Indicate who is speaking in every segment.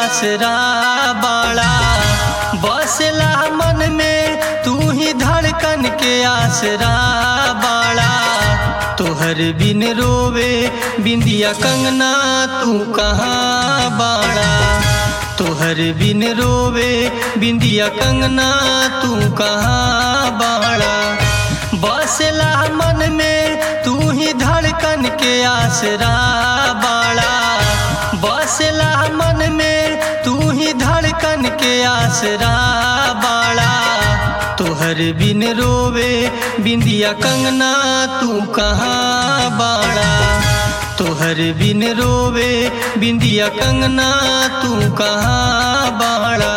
Speaker 1: आसरा बाड़ा बसला मन में तू ही धड़कन के आसरा बाड़ा तोहर बिन रोवे बिंदिया कंगना तू कहाँ बाड़ा तोहर बिन रोवे बिंदिया कंगना तू कहाँ बाड़ा बसला मन में तू ही धड़कन के आसरा बाड़ा बसला मन में तू ही धड़कन के आसरा बाड़ा तोहर बिन रोवे बिंदिया कंगना तू कहाँ बाड़ा तोहर बिन रोवे बिंदिया कंगना तू कहाँ बाड़ा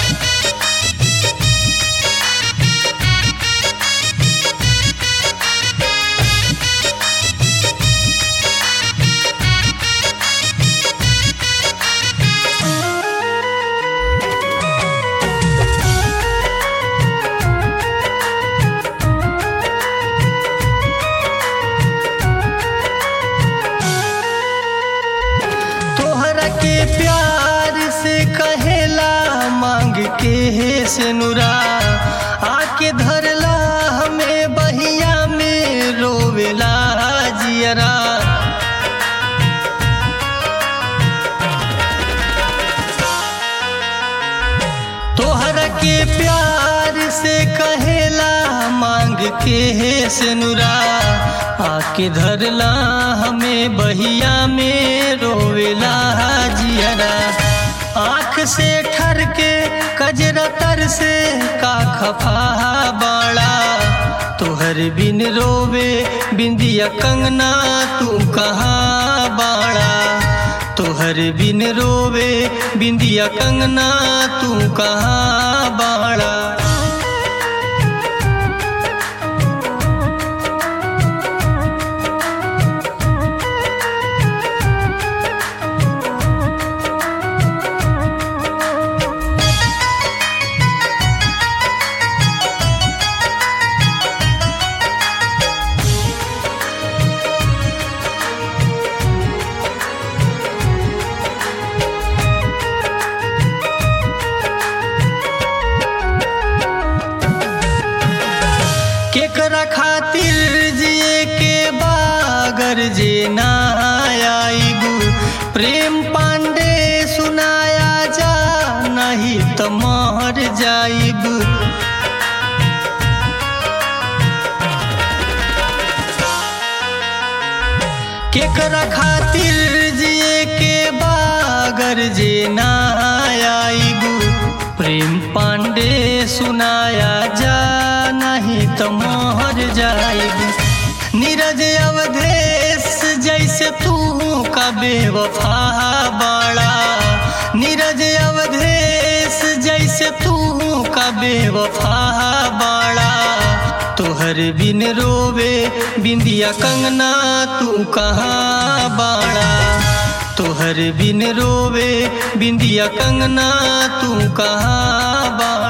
Speaker 1: तोहरा के प्यार से कहेला मांग के हे से नुरा आके धरला हमें बहिया में रोवेला जियरा तोहरा के प्यार से कहेला मांग के हे से नुरा आके धरला हमें बहिया में रोवेला जियरा आँख से ठर के कजरा तर से का खफा बाड़ा तोहर बिन रोवे बिंदिया कंगना तू कहाँ बाड़ा तोहर बिन रोवे बिंदिया कंगना तू कहाँ बाड़ा केकरा खातिर जिए के बागर जे ना आईगू प्रेम पांडे सुनाया जा नहीं तो मर जाइबू केकरा खातिर जिए के बागर जे ना आईगू प्रेम पांडे सुनाया जा नहीं तो मोहर जाएगी नीरज अवधेश जैसे तू का बेवफा बाड़ा नीरज अवधेश जैसे तू का बेवफा बाड़ा तोहर बिन रोवे बिंदिया कंगना तू कहाँ बाड़ा तोहर बिन रोवे बिंदिया कंगना तू कहाँ बाड़ा